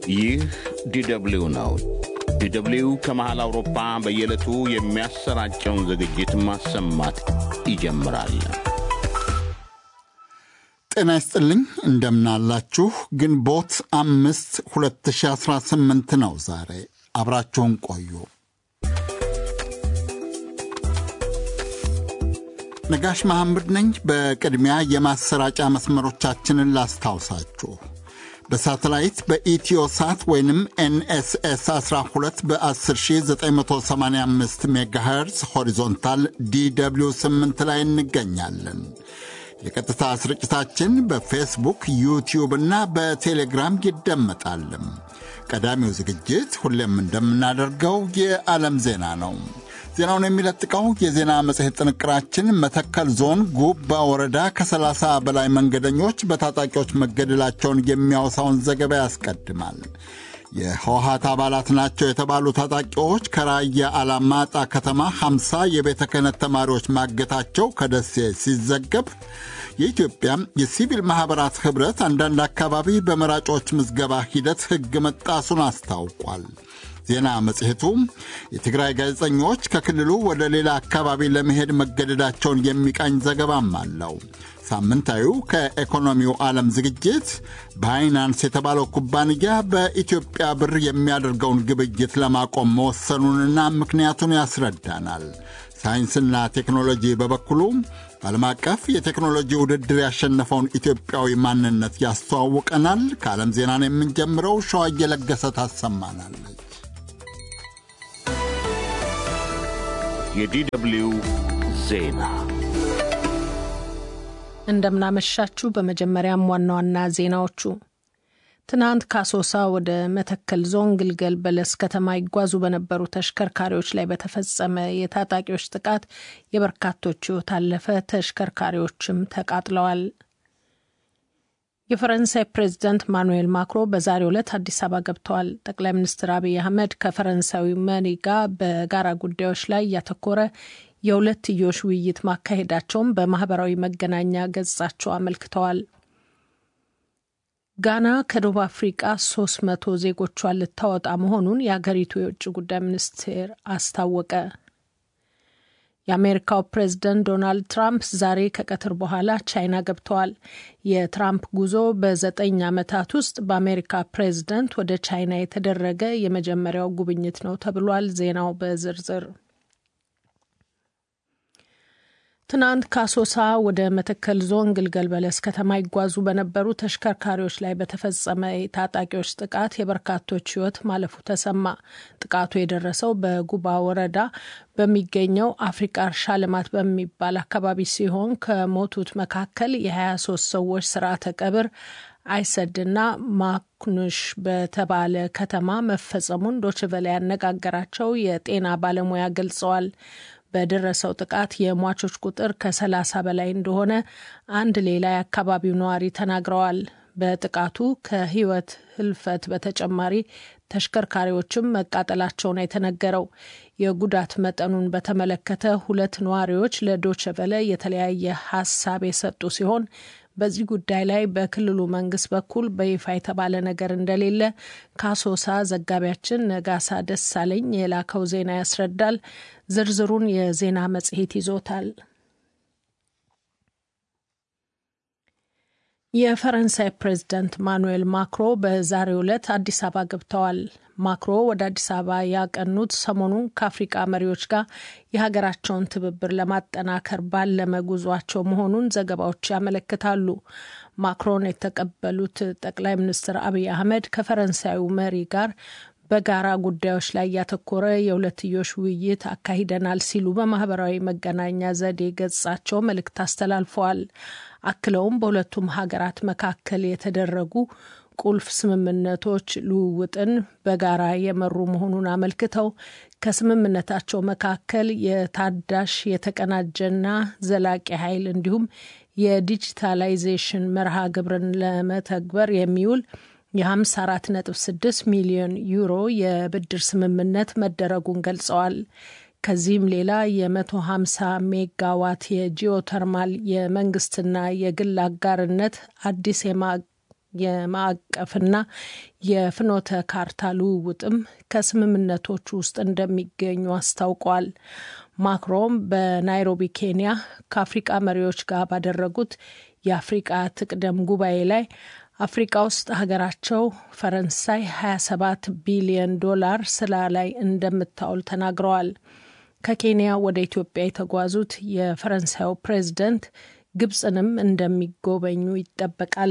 ይህ ዲደብሊው ነው። ዲደብሊው ከመሃል አውሮፓ በየዕለቱ የሚያሰራጨውን ዝግጅት ማሰማት ይጀምራል። ጤና ይስጥልኝ እንደምናላችሁ። ግንቦት አምስት 2018 ነው ዛሬ። አብራችሁን ቆዩ። ነጋሽ መሐመድ ነኝ። በቅድሚያ የማሰራጫ መስመሮቻችንን ላስታውሳችሁ። በሳተላይት በኢትዮ ሳት ወይንም ኤንኤስኤስ 12 በ10985 ሜጋሄርዝ ሆሪዞንታል ዲw 8 ላይ እንገኛለን። የቀጥታ ስርጭታችን በፌስቡክ ዩቲዩብ እና በቴሌግራም ይደመጣል። ቀዳሚው ዝግጅት ሁሌም እንደምናደርገው የዓለም ዜና ነው። ዜናውን የሚለጥቀው የዜና መጽሔት ጥንቅራችን መተከል ዞን ጉባ ወረዳ ከ30 በላይ መንገደኞች በታጣቂዎች መገደላቸውን የሚያወሳውን ዘገባ ያስቀድማል። የህወሀት አባላት ናቸው የተባሉ ታጣቂዎች ከራያ አላማጣ ከተማ 50 የቤተ ክህነት ተማሪዎች ማገታቸው ከደሴ ሲዘገብ፣ የኢትዮጵያ የሲቪል ማኅበራት ኅብረት አንዳንድ አካባቢ በመራጮች ምዝገባ ሂደት ሕግ መጣሱን አስታውቋል። ዜና መጽሔቱ የትግራይ ጋዜጠኞች ከክልሉ ወደ ሌላ አካባቢ ለመሄድ መገደዳቸውን የሚቃኝ ዘገባም አለው። ሳምንታዊው ከኢኮኖሚው ዓለም ዝግጅት ባይናንስ የተባለው ኩባንያ በኢትዮጵያ ብር የሚያደርገውን ግብይት ለማቆም መወሰኑንና ምክንያቱን ያስረዳናል። ሳይንስና ቴክኖሎጂ በበኩሉ በዓለም አቀፍ የቴክኖሎጂ ውድድር ያሸነፈውን ኢትዮጵያዊ ማንነት ያስተዋውቀናል። ከዓለም ዜናን የምንጀምረው ሸዋ እየለገሰ ታሰማናለች። የዲደብሊው ዜና እንደምናመሻችሁ። በመጀመሪያም ዋና ዋና ዜናዎቹ ትናንት ከአሶሳ ወደ መተከል ዞን ግልገል በለስ ከተማ ይጓዙ በነበሩ ተሽከርካሪዎች ላይ በተፈጸመ የታጣቂዎች ጥቃት የበርካቶች ሕይወት አለፈ። ተሽከርካሪዎችም ተቃጥለዋል። የፈረንሳይ ፕሬዚዳንት ማኑኤል ማክሮ በዛሬው ዕለት አዲስ አበባ ገብተዋል። ጠቅላይ ሚኒስትር አብይ አህመድ ከፈረንሳዊ መሪ ጋር በጋራ ጉዳዮች ላይ ያተኮረ የሁለትዮሽ ውይይት ማካሄዳቸውን በማህበራዊ መገናኛ ገጻቸው አመልክተዋል። ጋና ከደቡብ አፍሪቃ ሶስት መቶ ዜጎቿን ልታወጣ መሆኑን የአገሪቱ የውጭ ጉዳይ ሚኒስቴር አስታወቀ። የአሜሪካው ፕሬዝደንት ዶናልድ ትራምፕ ዛሬ ከቀትር በኋላ ቻይና ገብተዋል። የትራምፕ ጉዞ በዘጠኝ ዓመታት ውስጥ በአሜሪካ ፕሬዝደንት ወደ ቻይና የተደረገ የመጀመሪያው ጉብኝት ነው ተብሏል። ዜናው በዝርዝር ትናንት ከአሶሳ ወደ መተከል ዞን ግልገል በለስ ከተማ ይጓዙ በነበሩ ተሽከርካሪዎች ላይ በተፈጸመ የታጣቂዎች ጥቃት የበርካቶች ሕይወት ማለፉ ተሰማ። ጥቃቱ የደረሰው በጉባ ወረዳ በሚገኘው አፍሪካ እርሻ ልማት በሚባል አካባቢ ሲሆን ከሞቱት መካከል የ23 ሰዎች ስርዓተ ቀብር አይሰድና ማኩኑሽ በተባለ ከተማ መፈጸሙን ዶችቨለ ያነጋገራቸው የጤና ባለሙያ ገልጸዋል። በደረሰው ጥቃት የሟቾች ቁጥር ከሰላሳ በላይ እንደሆነ አንድ ሌላ የአካባቢው ነዋሪ ተናግረዋል። በጥቃቱ ከህይወት ህልፈት በተጨማሪ ተሽከርካሪዎችም መቃጠላቸውን የተነገረው የጉዳት መጠኑን በተመለከተ ሁለት ነዋሪዎች ለዶቸቨለ የተለያየ ሀሳብ የሰጡ ሲሆን በዚህ ጉዳይ ላይ በክልሉ መንግስት በኩል በይፋ የተባለ ነገር እንደሌለ ከአሶሳ ዘጋቢያችን ነጋሳ ደሳለኝ የላከው ዜና ያስረዳል። ዝርዝሩን የዜና መጽሔት ይዞታል። የፈረንሳይ ፕሬዝዳንት ማኑኤል ማክሮ በዛሬው ዕለት አዲስ አበባ ገብተዋል። ማክሮ ወደ አዲስ አበባ ያቀኑት ሰሞኑን ከአፍሪቃ መሪዎች ጋር የሀገራቸውን ትብብር ለማጠናከር ባለመ ጉዟቸው መሆኑን ዘገባዎች ያመለክታሉ። ማክሮን የተቀበሉት ጠቅላይ ሚኒስትር አብይ አህመድ ከፈረንሳዩ መሪ ጋር በጋራ ጉዳዮች ላይ ያተኮረ የሁለትዮሽ ውይይት አካሂደናል ሲሉ በማህበራዊ መገናኛ ዘዴ ገጻቸው መልእክት አስተላልፈዋል። አክለውም በሁለቱም ሀገራት መካከል የተደረጉ ቁልፍ ስምምነቶች ልውውጥን በጋራ የመሩ መሆኑን አመልክተው ከስምምነታቸው መካከል የታዳሽ የተቀናጀና ዘላቂ ኃይል እንዲሁም የዲጂታላይዜሽን መርሃ ግብርን ለመተግበር የሚውል የ54.6 ሚሊዮን ዩሮ የብድር ስምምነት መደረጉን ገልጸዋል። ከዚህም ሌላ የ150 ሜጋዋት የጂኦተርማል የመንግስትና የግል አጋርነት አዲስ የማዕቀፍና የፍኖተ ካርታ ልውውጥም ከስምምነቶቹ ውስጥ እንደሚገኙ አስታውቋል። ማክሮን በናይሮቢ ኬንያ ከአፍሪቃ መሪዎች ጋር ባደረጉት የአፍሪቃ ትቅደም ጉባኤ ላይ አፍሪቃ ውስጥ ሀገራቸው ፈረንሳይ 27 ቢሊዮን ዶላር ስራ ላይ እንደምታውል ተናግረዋል። ከኬንያ ወደ ኢትዮጵያ የተጓዙት የፈረንሳዩ ፕሬዝደንት ግብፅንም እንደሚጎበኙ ይጠበቃል።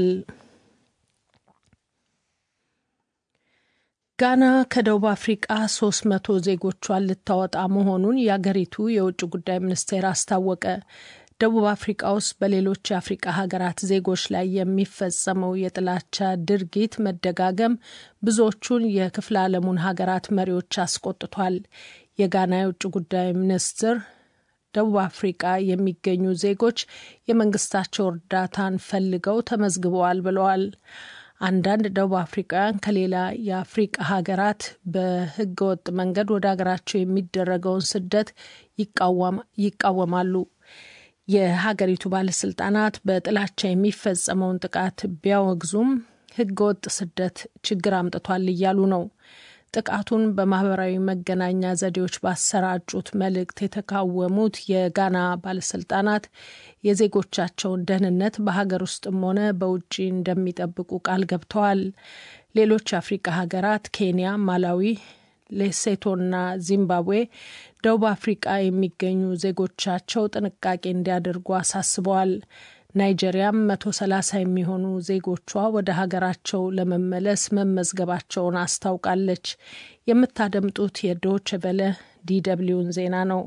ጋና ከደቡብ አፍሪቃ 300 ዜጎቿን ልታወጣ መሆኑን የአገሪቱ የውጭ ጉዳይ ሚኒስቴር አስታወቀ። ደቡብ አፍሪቃ ውስጥ በሌሎች የአፍሪቃ ሀገራት ዜጎች ላይ የሚፈጸመው የጥላቻ ድርጊት መደጋገም ብዙዎቹን የክፍለ ዓለሙን ሀገራት መሪዎች አስቆጥቷል። የጋና የውጭ ጉዳይ ሚኒስትር ደቡብ አፍሪቃ የሚገኙ ዜጎች የመንግስታቸው እርዳታን ፈልገው ተመዝግበዋል ብለዋል። አንዳንድ ደቡብ አፍሪካውያን ከሌላ የአፍሪቃ ሀገራት በህገወጥ መንገድ ወደ ሀገራቸው የሚደረገውን ስደት ይቃወማሉ። የሀገሪቱ ባለስልጣናት በጥላቻ የሚፈጸመውን ጥቃት ቢያወግዙም ህገወጥ ስደት ችግር አምጥቷል እያሉ ነው። ጥቃቱን በማህበራዊ መገናኛ ዘዴዎች ባሰራጩት መልእክት የተቃወሙት የጋና ባለስልጣናት የዜጎቻቸውን ደህንነት በሀገር ውስጥም ሆነ በውጭ እንደሚጠብቁ ቃል ገብተዋል። ሌሎች የአፍሪቃ ሀገራት ኬንያ፣ ማላዊ፣ ሌሴቶና ዚምባብዌ ደቡብ አፍሪቃ የሚገኙ ዜጎቻቸው ጥንቃቄ እንዲያደርጉ አሳስበዋል። ናይጄሪያም መቶ ሰላሳ የሚሆኑ ዜጎቿ ወደ ሀገራቸው ለመመለስ መመዝገባቸውን አስታውቃለች። የምታደምጡት የዶች ቨለ ዲደብሊውን ዜና ነው።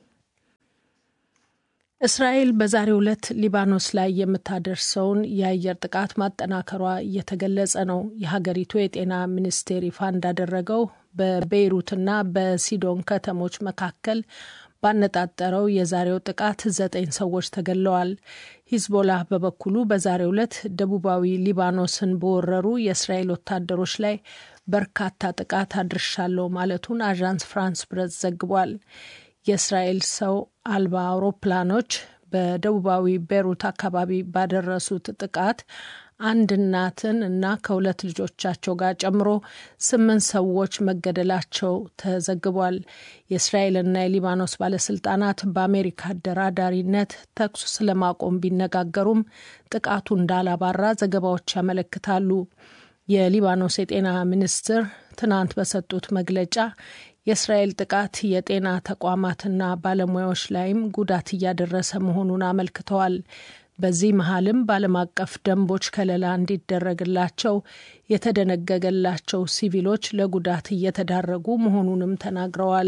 እስራኤል በዛሬው ዕለት ሊባኖስ ላይ የምታደርሰውን የአየር ጥቃት ማጠናከሯ እየተገለጸ ነው። የሀገሪቱ የጤና ሚኒስቴር ይፋ እንዳደረገው በቤይሩትና በሲዶን ከተሞች መካከል ባነጣጠረው የዛሬው ጥቃት ዘጠኝ ሰዎች ተገድለዋል። ሂዝቦላህ በበኩሉ በዛሬው ዕለት ደቡባዊ ሊባኖስን በወረሩ የእስራኤል ወታደሮች ላይ በርካታ ጥቃት አድርሻለሁ ማለቱን አዣንስ ፍራንስ ፕሬስ ዘግቧል። የእስራኤል ሰው አልባ አውሮፕላኖች በደቡባዊ ቤሩት አካባቢ ባደረሱት ጥቃት አንድ እናትን እና ከሁለት ልጆቻቸው ጋር ጨምሮ ስምንት ሰዎች መገደላቸው ተዘግቧል። የእስራኤልና የሊባኖስ ባለስልጣናት በአሜሪካ አደራዳሪነት ተኩስ ስለማቆም ቢነጋገሩም ጥቃቱ እንዳላባራ ዘገባዎች ያመለክታሉ። የሊባኖስ የጤና ሚኒስትር ትናንት በሰጡት መግለጫ የእስራኤል ጥቃት የጤና ተቋማትና ባለሙያዎች ላይም ጉዳት እያደረሰ መሆኑን አመልክተዋል። በዚህ መሀልም በዓለም አቀፍ ደንቦች ከለላ እንዲደረግላቸው የተደነገገላቸው ሲቪሎች ለጉዳት እየተዳረጉ መሆኑንም ተናግረዋል።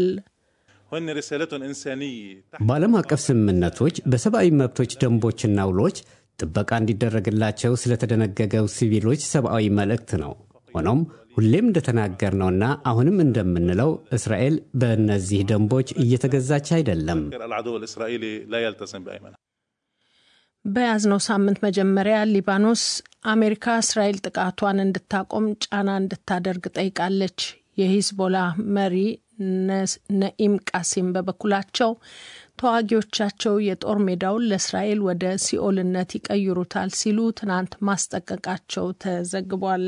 በዓለም አቀፍ ስምምነቶች በሰብአዊ መብቶች ደንቦችና ውሎች ጥበቃ እንዲደረግላቸው ስለተደነገገው ሲቪሎች ሰብአዊ መልእክት ነው። ሆኖም ሁሌም እንደተናገርነውና አሁንም እንደምንለው እስራኤል በእነዚህ ደንቦች እየተገዛች አይደለም። በያዝነው ሳምንት መጀመሪያ ሊባኖስ አሜሪካ እስራኤል ጥቃቷን እንድታቆም ጫና እንድታደርግ ጠይቃለች። የሂዝቦላ መሪ ነኢም ቃሲም በበኩላቸው ተዋጊዎቻቸው የጦር ሜዳውን ለእስራኤል ወደ ሲኦልነት ይቀይሩታል ሲሉ ትናንት ማስጠንቀቃቸው ተዘግቧል።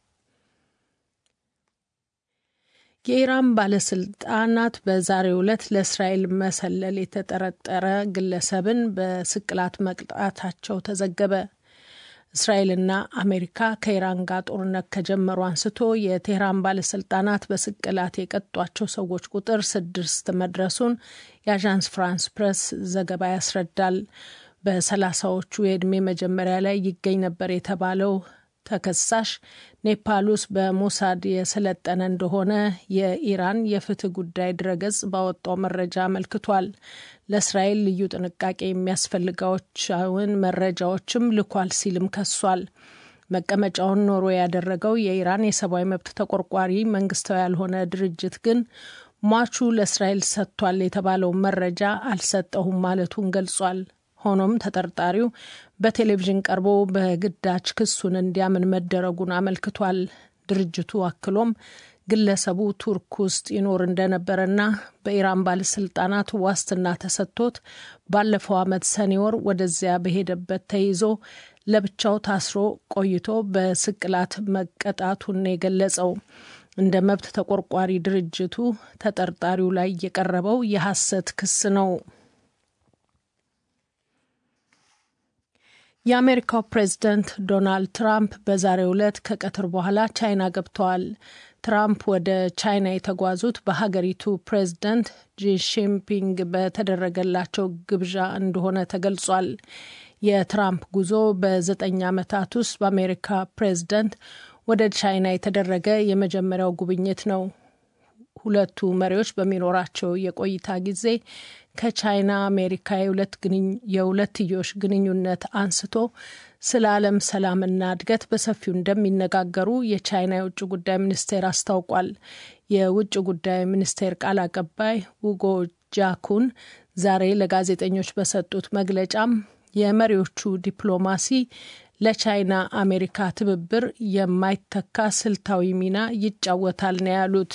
የኢራን ባለስልጣናት በዛሬው ዕለት ለእስራኤል መሰለል የተጠረጠረ ግለሰብን በስቅላት መቅጣታቸው ተዘገበ። እስራኤልና አሜሪካ ከኢራን ጋር ጦርነት ከጀመሩ አንስቶ የቴህራን ባለስልጣናት በስቅላት የቀጧቸው ሰዎች ቁጥር ስድስት መድረሱን የአዣንስ ፍራንስ ፕሬስ ዘገባ ያስረዳል። በሰላሳዎቹ የዕድሜ መጀመሪያ ላይ ይገኝ ነበር የተባለው ተከሳሽ ኔፓል ውስጥ በሞሳድ የሰለጠነ እንደሆነ የኢራን የፍትህ ጉዳይ ድረገጽ ባወጣው መረጃ አመልክቷል። ለእስራኤል ልዩ ጥንቃቄ የሚያስፈልጋቸውን መረጃዎችም ልኳል ሲልም ከሷል። መቀመጫውን ኖሮ ያደረገው የኢራን የሰብአዊ መብት ተቆርቋሪ መንግስታዊ ያልሆነ ድርጅት ግን ሟቹ ለእስራኤል ሰጥቷል የተባለው መረጃ አልሰጠሁም ማለቱን ገልጿል። ሆኖም ተጠርጣሪው በቴሌቪዥን ቀርቦ በግዳጅ ክሱን እንዲያምን መደረጉን አመልክቷል። ድርጅቱ አክሎም ግለሰቡ ቱርክ ውስጥ ይኖር እንደነበረና በኢራን ባለስልጣናት ዋስትና ተሰጥቶት ባለፈው ዓመት ሰኔ ወር ወደዚያ በሄደበት ተይዞ ለብቻው ታስሮ ቆይቶ በስቅላት መቀጣቱን የገለጸው እንደ መብት ተቆርቋሪ ድርጅቱ ተጠርጣሪው ላይ የቀረበው የሐሰት ክስ ነው። የአሜሪካው ፕሬዝደንት ዶናልድ ትራምፕ በዛሬው ዕለት ከቀትር በኋላ ቻይና ገብተዋል። ትራምፕ ወደ ቻይና የተጓዙት በሀገሪቱ ፕሬዝደንት ጂሺንፒንግ በተደረገላቸው ግብዣ እንደሆነ ተገልጿል። የትራምፕ ጉዞ በዘጠኝ ዓመታት ውስጥ በአሜሪካ ፕሬዝደንት ወደ ቻይና የተደረገ የመጀመሪያው ጉብኝት ነው። ሁለቱ መሪዎች በሚኖራቸው የቆይታ ጊዜ ከቻይና አሜሪካ የሁለትዮሽ ግንኙነት አንስቶ ስለ ዓለም ሰላምና እድገት በሰፊው እንደሚነጋገሩ የቻይና የውጭ ጉዳይ ሚኒስቴር አስታውቋል። የውጭ ጉዳይ ሚኒስቴር ቃል አቀባይ ውጎ ጃኩን ዛሬ ለጋዜጠኞች በሰጡት መግለጫም የመሪዎቹ ዲፕሎማሲ ለቻይና አሜሪካ ትብብር የማይተካ ስልታዊ ሚና ይጫወታል ነው ያሉት።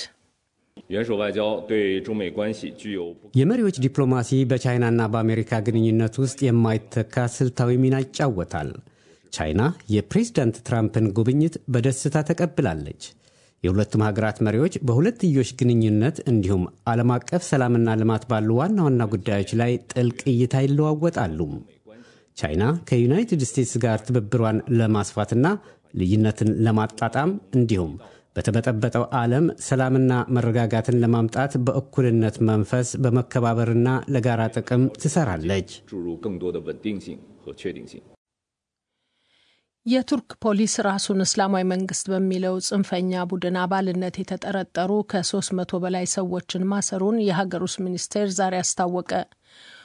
የመሪዎች ዲፕሎማሲ በቻይናና በአሜሪካ ግንኙነት ውስጥ የማይተካ ስልታዊ ሚና ይጫወታል። ቻይና የፕሬዝዳንት ትራምፕን ጉብኝት በደስታ ተቀብላለች። የሁለቱም ሀገራት መሪዎች በሁለትዮሽ ግንኙነት እንዲሁም ዓለም አቀፍ ሰላምና ልማት ባሉ ዋና ዋና ጉዳዮች ላይ ጥልቅ እይታ ይለዋወጣሉ። ቻይና ከዩናይትድ ስቴትስ ጋር ትብብሯን ለማስፋትና ልዩነትን ለማጣጣም እንዲሁም በተበጠበጠው ዓለም ሰላምና መረጋጋትን ለማምጣት በእኩልነት መንፈስ በመከባበርና ለጋራ ጥቅም ትሰራለች። የቱርክ ፖሊስ ራሱን እስላማዊ መንግስት በሚለው ጽንፈኛ ቡድን አባልነት የተጠረጠሩ ከ300 በላይ ሰዎችን ማሰሩን የሀገር ውስጥ ሚኒስቴር ዛሬ አስታወቀ።